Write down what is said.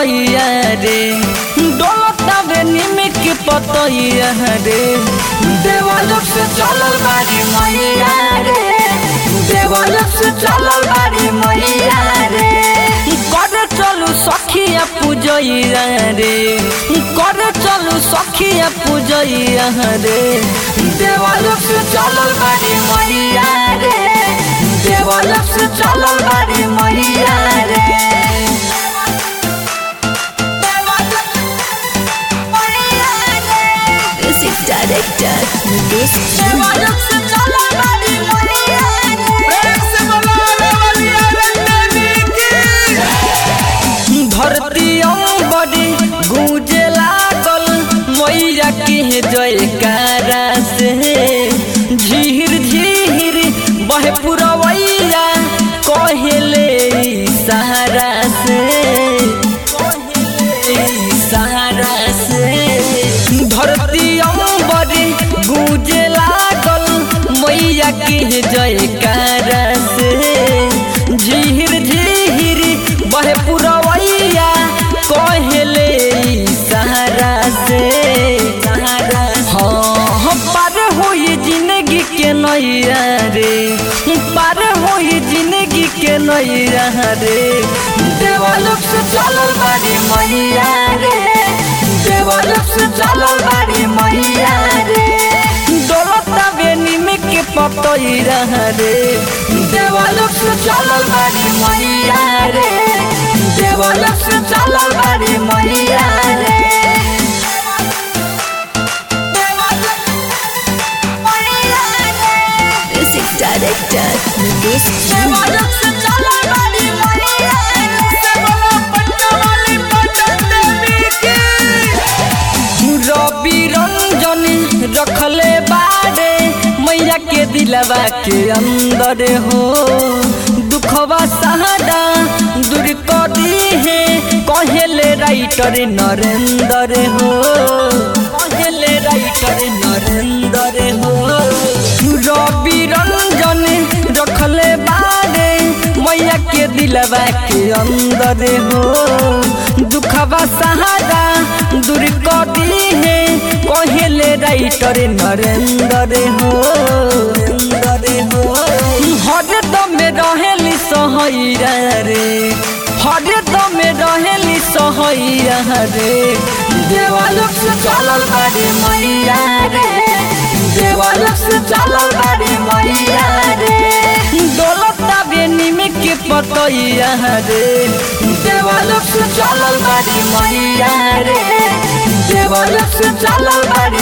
पतैया रे डोलता बे निमिक पतैया रे देवालोक से चलल बारी मैया रे देवालोक से चलल बारी मैया रे कर चलू सखिया पूजैया रे कर चलू सखिया पूजैया रे देवालोक से चलल बारी मैया रे देवालोक से चलल बारी मैया रे Music director Mukesh देवालोक से चलल बारी मैया धरती बड़ी गूंजे लागल मैया के जयकारा से झीर झीर बहे पुरवैया कहेले सहारा से कहेले सहारा से धरती बड़ी गूंजे लागल मैया के जयकारा से झीर झीर बहे पुरवैया कहेले सहारा से हाँ पार होई जिंदगी के नैया रे पार होई जिंदगी के नैया रे देवालोक से चलल बारी मैया रे देवालोक से चलल बारी मैया रे डोलता बेनी में के पतैया रे देवालोक से चलल बारी मैया रे देवालोक से चलल बारी मैया रे Music director Mukesh देवालोक से चलल बारी मैया रवि रंजन रखले बाड़े मैया के दिलवा के अंदर हो दुखवा सहारा दूर कर दी है कहेले राइटर नरेंद्र हो कहेले राइटर नरेंद्र हो रवि रंजन रखले बाड़े मैया के दिलवा के अंदर हो दुखवा सहारा दूर कर दी है कहेले राइटर नरेंद्र हो नरेंद्र हो हर दम रहेली सहैया रे हर दम रहेली सहैया रे देवालोक से चलल बारी मैया रे देवालोक से चलल बारी मैया रे दौलता बेनी में के पतैया रे देवालोक से चलल बारी मैया रे देवालोक से चलल बारी